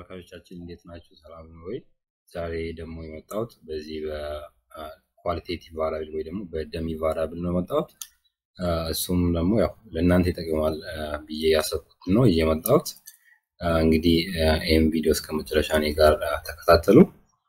ተመልካቾቻችን እንዴት ናችሁ? ሰላም ነው ወይ? ዛሬ ደግሞ የመጣሁት በዚህ በኳሊቴቲቭ ቫራብል ወይ ደግሞ በደሚ ቫራብል ነው የመጣሁት። እሱም ደግሞ ያው ለእናንተ ይጠቅማል ብዬ ያሰብኩት ነው እየመጣሁት። እንግዲህ ይህም ቪዲዮ እስከ መጨረሻ እኔ ጋር ተከታተሉ።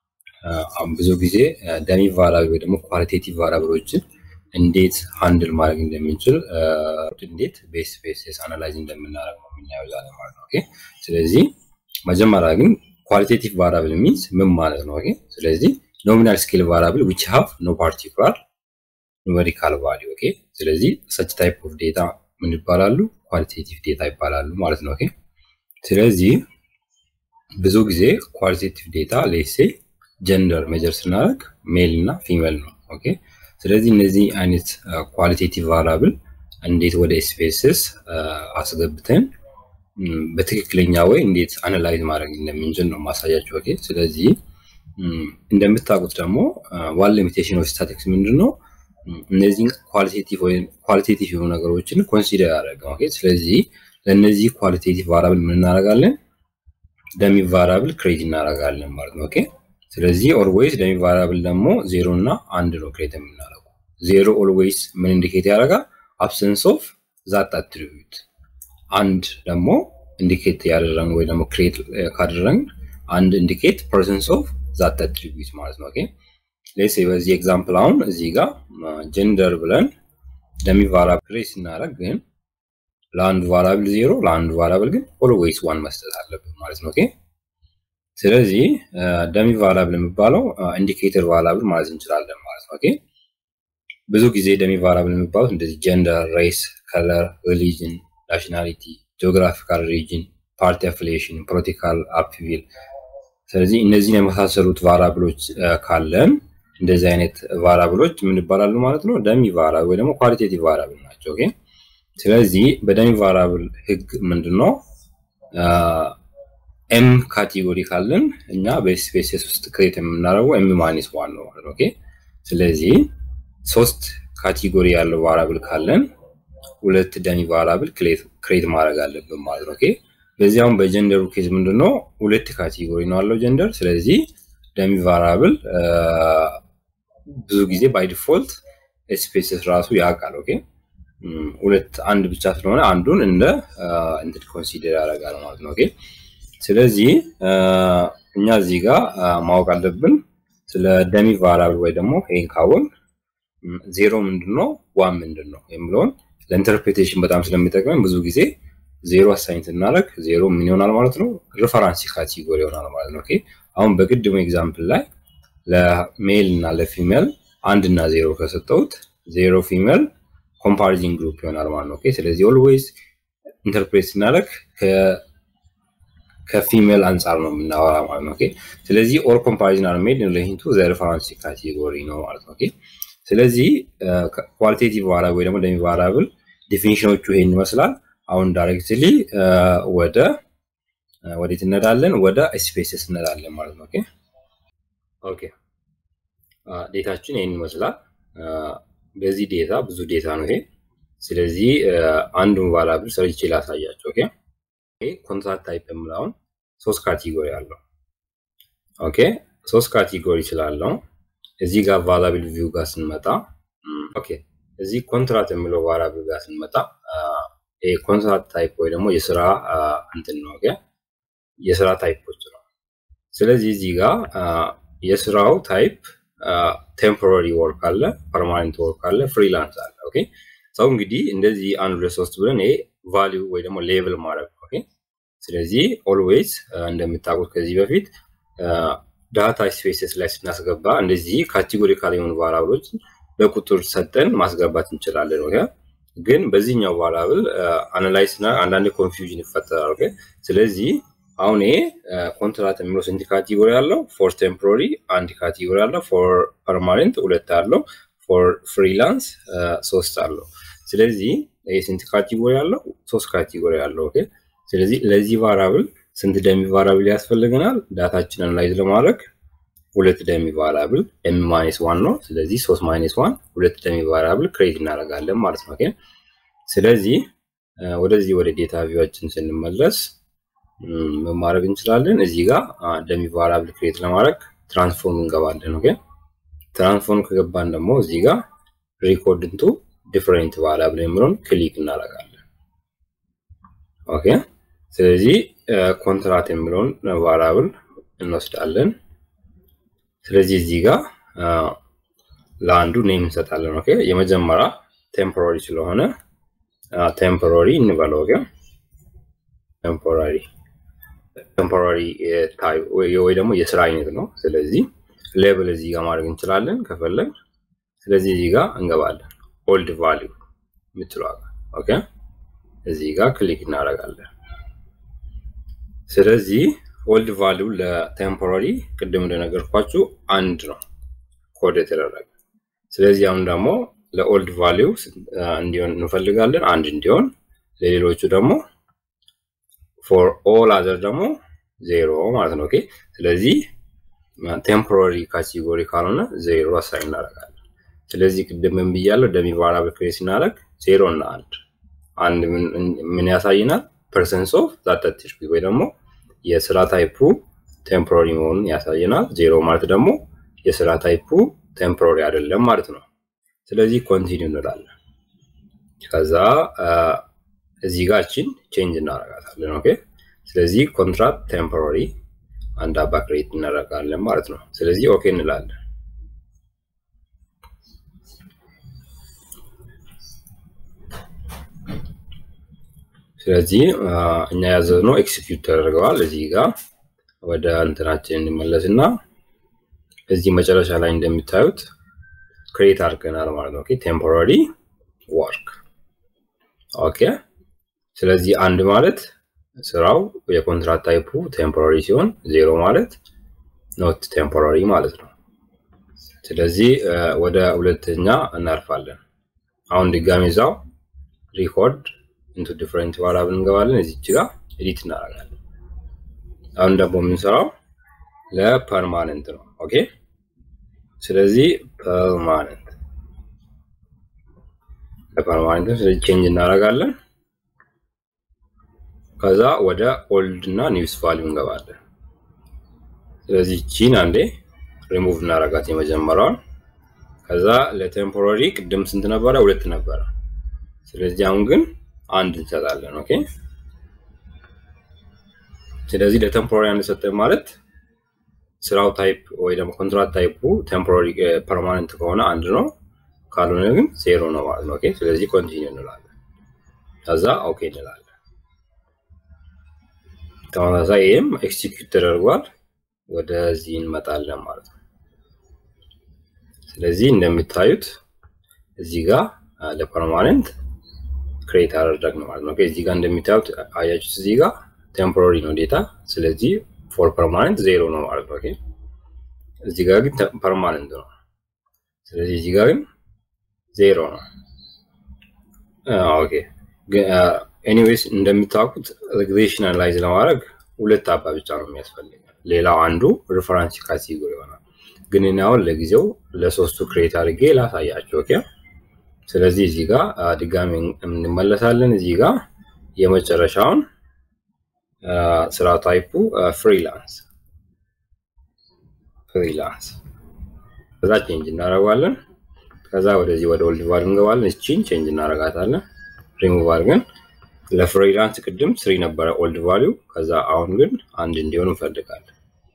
ብዙ ጊዜ ደሚ ቫራብል ወይ ደግሞ ኳሊቴቲቭ ቫራብሎችን እንዴት ሃንድል ማድረግ እንደምንችል እንዴት ቤስ ቤስ አናላይዝ እንደምናደርግ ነው የምናየው ዛሬ ማለት ነው። ኦኬ ስለዚህ መጀመሪያ ግን ኳሊቴቲቭ ቫራብል ሚንስ ምን ማለት ነው? ኦኬ ስለዚህ ኖሚናል ስኬል ቫራብል ዊች ሃቭ ኖ ፓርቲኩላር ኑሜሪካል ቫሊዩ ኦኬ ስለዚህ ሰች ታይፕ ኦፍ ዴታ ምን ይባላሉ? ኳሊቴቲቭ ዴታ ይባላሉ ማለት ነው። ኦኬ ስለዚህ ብዙ ጊዜ ኳሊቴቲቭ ዴታ ሌሴ ጀንደር ሜጀር ስናደርግ ሜል እና ፊሜል ነው። ኦኬ ስለዚህ እነዚህ አይነት ኳሊቴቲቭ ቫራብል እንዴት ወደ ኤስፔስስ አስገብተን በትክክለኛ ወይ እንዴት አናላይዝ ማድረግ እንደምንችል ነው ማሳያቸው። ኦኬ ስለዚህ እንደምታውቁት ደግሞ ዋን ሊሚቴሽን ኦፍ ስታቲክስ ምንድን ነው? እነዚህን ኳሊቴቲቭ ወይም ኳሊቴቲቭ የሆኑ ነገሮችን ኮንሲደር ያደረገ። ኦኬ ስለዚህ ለእነዚህ ኳሊቴቲቭ ቫራብል ምን እናደርጋለን? ደሚ ቫራብል ክሬት እናደርጋለን ማለት ነው። ኦኬ ስለዚህ ኦልዌይስ ደሚ ቫራብል ደግሞ ዜሮ እና አንድ ነው ክሬት የምናደርገው። ዜሮ ኦልዌይስ ምን ኢንዲኬት ያደርጋል? አብሰንስ ኦፍ ዛት አትሪቢዩት። አንድ ደግሞ ኢንዲኬት ያደረግን ወይ ደግሞ ክሬት ካደረግን አንድ ኢንዲኬት ፐርሰንስ ኦፍ ዛት አትሪቢዩት ማለት ነው። ኦኬ ሌስ በዚህ ኤግዛምፕል አሁን እዚህ ጋር ጀንደር ብለን ደሚ ቫራብል ክሬት ስናደርግ ግን ለአንዱ ቫራብል ዜሮ ለአንዱ ቫራብል ግን ኦልዌይስ ዋን መስጠት አለብን ማለት ነው። ኦኬ ስለዚህ ደሚ ቫራብል የሚባለው ኢንዲኬተር ቫራብል ማለት እንችላለን ማለት ነው። ኦኬ ብዙ ጊዜ ደሚ ቫራብል የሚባሉት እንደዚህ ጀንደር፣ ሬስ፣ ከለር፣ ሪሊጅን፣ ናሽናሊቲ፣ ጂኦግራፊካል ሪጅን፣ ፓርቲ አፊሊዬሽን፣ ፖለቲካል አፒቪል ስለዚህ እነዚህን የመሳሰሉት ቫራብሎች ካለን እንደዚህ አይነት ቫራብሎች ምን ይባላሉ ማለት ነው? ደሚ ቫራብል ወይ ደግሞ ኳሊቴቲቭ ቫራብል ናቸው። ኦኬ ስለዚህ በደሚ ቫራብል ህግ ምንድነው ኤም ካቴጎሪ ካለን እኛ በስፔስስ ውስጥ ክሬት የምናደርገው ኤም ማይነስ ዋን ነው ማለት ነው። ኦኬ ስለዚህ ሶስት ካቴጎሪ ያለው ቫራብል ካለን ሁለት ደሚ ቫራብል ክሬት ማድረግ አለብን ማለት ነው። ኦኬ በዚህ አሁን በጀንደሩ ኬዝ ምንድነው ሁለት ካቴጎሪ ነው ያለው ጀንደር። ስለዚህ ደሚ ቫራብል ብዙ ጊዜ ባይ ዲፎልት ስፔስስ ራሱ ያውቃል። ኦኬ ሁለት አንድ ብቻ ስለሆነ አንዱን እንደ እንትን ኮንሲደር ያደርጋል ማለት ነው። ኦኬ ስለዚህ እኛ እዚህ ጋር ማወቅ አለብን ስለ ደሚ ቫራብል ወይ ደግሞ ይህን ካወን ዜሮ ምንድን ነው ዋን ምንድን ነው የሚለውን ለኢንተርፕሬቴሽን በጣም ስለሚጠቅመን ብዙ ጊዜ ዜሮ አሳይን ስናደርግ ዜሮ ምን ይሆናል ማለት ነው ሪፈራንስ ካቴጎሪ ይሆናል ማለት ነው። ኦኬ አሁን በቅድሙ ኤግዛምፕል ላይ ለሜል እና ለፊሜል አንድ እና ዜሮ ከሰጠሁት ዜሮ ፊሜል ኮምፓሪዝን ግሩፕ ይሆናል ማለት ነው። ኦኬ ስለዚህ ኦልዌይስ ኢንተርፕሬት ስናደርግ ከፊሜል አንጻር ነው የምናወራ ማለት ነው። ኦኬ ስለዚህ ኦል ኮምፓሪዝን አር ሜድ ኢን ሪሌሽን ቱ ዘ ሪፈረንስ ካቴጎሪ ነው ማለት ነው። ኦኬ ስለዚህ ኳሊቴቲቭ ቫራብል ወይ ደግሞ ደሚ ቫራብል ዴፊኒሽኖቹ ይሄን ይመስላል። አሁን ዳይሬክትሊ ወደ ወዴት እንሄዳለን? ወደ ስፔስስ እንሄዳለን ማለት ነው። ኦኬ ኦኬ ዴታችን ይሄን ይመስላል። በዚህ ዴታ ብዙ ዴታ ነው ይሄ። ስለዚህ አንዱን ቫራብል ሰርቼ ላሳያቸው። ኦኬ ኮንትራክት ታይፕ የምለውን ሶስት ካቴጎሪ አለው። ኦኬ ሶስት ካቴጎሪ ስላለው እዚህ ጋር ቫራብል ቪው ጋር ስንመጣ ኦኬ እዚህ ኮንትራት የሚለው ቫራብል ጋር ስንመጣ ኮንትራት ታይፕ ወይ ደግሞ የስራ እንትን ነው። ኦኬ የስራ ታይፖች ነው። ስለዚህ እዚህ ጋር የስራው ታይፕ ቴምፖራሪ ወርክ አለ፣ ፐርማነንት ወርክ አለ፣ ፍሪላንስ አለ። ኦኬ ሰው እንግዲህ እንደዚህ አንድ ሁለት ሶስት ብለን ይሄ ቫሊዩ ወይ ደግሞ ሌቭል ማድረግ ኦኬ ስለዚህ ኦልዌይስ እንደምታውቁት ከዚህ በፊት ዳታ ስፔስስ ላይ ስናስገባ እንደዚህ ካቴጎሪካል የሆኑ ቫራብሎች በቁጥር ሰጠን ማስገባት እንችላለን። ኦኬ ግን በዚህኛው ቫራብል አናላይዝ እና አንዳንድ ኮንፊውዥን ይፈጠራል። ኦኬ ስለዚህ አሁን ይሄ ኮንትራት የሚለው ስንት ካቴጎሪ አለው? ፎር ቴምፖራሪ አንድ ካቴጎሪ አለው። ፎር ፐርማነንት ሁለት አለው። ፎር ፍሪላንስ ሶስት አለው። ስለዚህ ይሄ ስንት ካቴጎሪ አለው? ሶስት ካቴጎሪ አለው። ኦኬ ስለዚህ ለዚህ ቫራብል ስንት ደሚ ቫራብል ያስፈልገናል? ዳታችን አናላይዝ ለማድረግ ሁለት ደሚ ቫራብል ኤም ማይነስ ዋን ነው። ስለዚህ ሶስት ማይነስ ዋን ሁለት ደሚ ቫራብል ክሬት እናደርጋለን ማለት ነው። ኦኬ ስለዚህ ወደዚህ ወደ ዴታ ቪዋችን ስንመለስ ምን ማድረግ እንችላለን? እዚህ ጋር ደሚ ቫራብል ክሬት ለማድረግ ትራንስፎርም እንገባለን። ኦኬ ትራንስፎርም ከገባን ደግሞ እዚህ ጋር ሪኮርድ እንቱ ዲፍረንት ቫራብል የሚለውን ክሊክ እናደርጋለን። ኦኬ ስለዚህ ኮንትራት የሚለውን ቫራብል እንወስዳለን። ስለዚህ እዚህ ጋር ለአንዱ ኔም እንሰጣለን። ኦኬ የመጀመሪያ ቴምፖራሪ ስለሆነ ቴምፖራሪ እንበለው። ኦኬ ቴምፖራሪ ቴምፖራሪ ወይ ደግሞ የስራ አይነት ነው። ስለዚህ ሌብል እዚህ ጋር ማድረግ እንችላለን ከፈለግ። ስለዚህ እዚህ ጋር እንገባለን። ኦልድ ቫሊዩ የምትለዋ ኦኬ እዚህ ጋር ክሊክ እናደርጋለን። ስለዚህ ኦልድ ቫሊዩ ለቴምፖራሪ ቅድም እንደነገርኳችሁ አንድ ነው ኮድ የተደረገ። ስለዚህ አሁን ደግሞ ለኦልድ ቫሊዩ እንዲሆን እንፈልጋለን አንድ እንዲሆን፣ ለሌሎቹ ደግሞ ፎር ኦል አዘር ደግሞ ዜሮ ማለት ነው። ኦኬ ስለዚህ ቴምፖራሪ ካቴጎሪ ካልሆነ ዜሮ አሳይ እናደርጋለን። ስለዚህ ቅድም ምን ብያለሁ? ደሚ ቫራብል ክሬት ስናደርግ ዜሮ እና አንድ አንድ ምን ያሳይናል? ፐርሰንስ ኦፍ ዛት አትሪቢዩት ወይ ደግሞ የስራ ታይፑ ቴምፖራሪ መሆኑን ያሳየናል። ዜሮ ማለት ደግሞ የስራ ታይፑ ቴምፖራሪ አይደለም ማለት ነው። ስለዚህ ኮንቲኒው እንላለን። ከዛ እዚህ ጋር እችን ቼንጅ እናደርጋታለን። ኦኬ ስለዚህ ኮንትራት ቴምፖራሪ አንድ አባ ክሬት እናደርጋለን ማለት ነው። ስለዚህ ኦኬ እንላለን። ስለዚህ እኛ ያዘዝነው ኤክሲኪዩት ተደርገዋል። እዚህ ጋር ወደ እንትናችን እንመለስና እዚህ መጨረሻ ላይ እንደሚታዩት ክሬት አድርገናል ማለት ነው። ኦኬ ቴምፖራሪ ወርክ ኦኬ። ስለዚህ አንድ ማለት ስራው የኮንትራት ታይፑ ቴምፖራሪ ሲሆን ዜሮ ማለት ኖት ቴምፖራሪ ማለት ነው። ስለዚህ ወደ ሁለተኛ እናልፋለን። አሁን ድጋሚ እዛው ሪኮርድ ኢንቱ ዲፍረንት ቫራብል እንገባለን። እዚች ጋር ኤዲት እናደርጋለን። አሁን ደግሞ የምንሰራው ለፐርማነንት ነው። ኦኬ ስለዚህ ፐርማነንት ለፐርማነንት ስለዚህ ቼንጅ እናደርጋለን። ከዛ ወደ ኦልድ እና ኒውስ ቫሊዩ እንገባለን። ስለዚህ ቺን አንዴ ሪሙቭ እናደርጋት የመጀመሪያውን። ከዛ ለቴምፖራሪ ቅድም ስንት ነበረ? ሁለት ነበረ። ስለዚህ አሁን ግን አንድ እንሰጣለን። ኦኬ ስለዚህ ለቴምፖራሪ አንድ ሰጠን ማለት ስራው ታይፕ ወይ ደግሞ ኮንትራት ታይፑ ቴምፖራሪ ፐርማነንት ከሆነ አንድ ነው፣ ካልሆነ ግን ዜሮ ነው ማለት ነው። ኦኬ ስለዚህ ኮንቲኒው እንላለን። ከዛ ኦኬ እንላለን። ተመሳሳይ ይህም ኤክሲኪዩት ተደርጓል። ወደዚህ እንመጣለን ማለት ነው። ስለዚህ እንደምታዩት እዚህ ጋር ለፐርማነንት ክሬት አደረግን ማለት ነው። እዚህ ጋር እንደሚታዩት አያችሁት፣ እዚህ ጋር ቴምፖራሪ ነው ዴታ። ስለዚህ ፎር ፐርማነንት ዜሮ ነው ማለት ነው። እዚህ ጋር ግን ፐርማነንት ነው። ስለዚህ እዚህ ጋር ግን ዜሮ ነው። ኦኬ ኤኒዌይስ እንደምታውቁት ሬግሬሽን አናላይዝ ለማድረግ ሁለት አባ ብቻ ነው የሚያስፈልገው። ሌላው አንዱ ሪፈረንስ ካቴጎሪ ይሆናል። ግን እኔ አሁን ለጊዜው ለሶስቱ ክሬት አድርጌ ላሳያቸው። ኦኬ ስለዚህ እዚህ ጋር ድጋሚ እንመለሳለን። እዚህ ጋር የመጨረሻውን ስራ ታይፑ ፍሪላንስ ፍሪላንስ ከዛ ቼንጅ እናደርገዋለን። ከዛ ወደዚህ ወደ ኦልድ ቫልዩ እንገባለን። እቺን ቼንጅ እናደርጋታለን። ሪሙቭ አድርገን ለፍሪላንስ ቅድም ስሪ ነበረ ኦልድ ቫልዩ። ከዛ አሁን ግን አንድ እንዲሆን እንፈልጋለን።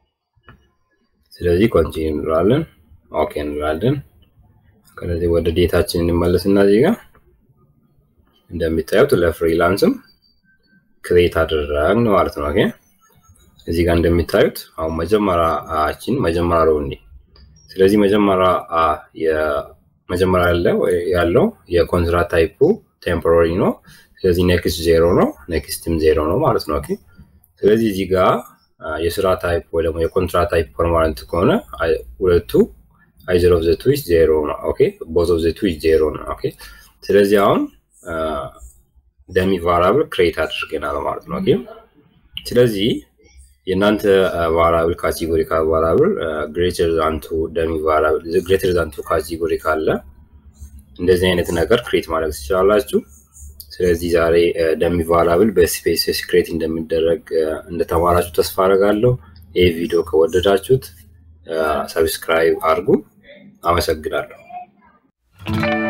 ስለዚህ ኮንቲኒ እንላለን። ኦኬ እንላለን። ከዚህ ወደ ዴታችን እንመለስና እዚህ ጋር እንደሚታዩት ለፍሪላንስም ክሬት አደረግን ማለት ነው። ኦኬ እዚህ ጋር እንደሚታዩት አሁን መጀመሪያችን መጀመሪያ ነው እንዴ። ስለዚህ መጀመሪያ የመጀመሪያ ያለው የኮንትራት ታይፑ ቴምፖራሪ ነው። ስለዚህ ኔክስት ዜሮ ነው፣ ኔክስትም ዜሮ ነው ማለት ነው። ኦኬ ስለዚህ እዚህ ጋር የስራ ታይፕ ወይ ደግሞ የኮንትራት ታይፕ ፐርማነንት ከሆነ ሁለቱ አይዘር ኦፍ ዘ ቱ ኢዝ ዜሮ ነው። ኦኬ ቦዝ ኦፍ ዘ ቱ ኢዝ ዜሮ ነው። ኦኬ ስለዚህ አሁን ደሚ ቫራብል ክሬት አድርገናል ማለት ነው። ኦኬ ስለዚህ የእናንተ ቫራብል ካቴጎሪ ቫራብል ግሬተር ዛንቱ ደሚ ቫራብል ግሬተር ዛንቱ ካቴጎሪ ካለ እንደዚህ አይነት ነገር ክሬት ማድረግ ትችላላችሁ። ስለዚህ ዛሬ ደሚ ቫራብል በስፔስስ ክሬት እንደሚደረግ እንደተማራችሁ ተስፋ አደርጋለሁ። ይህ ቪዲዮ ከወደዳችሁት ሰብስክራይብ አድርጉ። አመሰግናለሁ።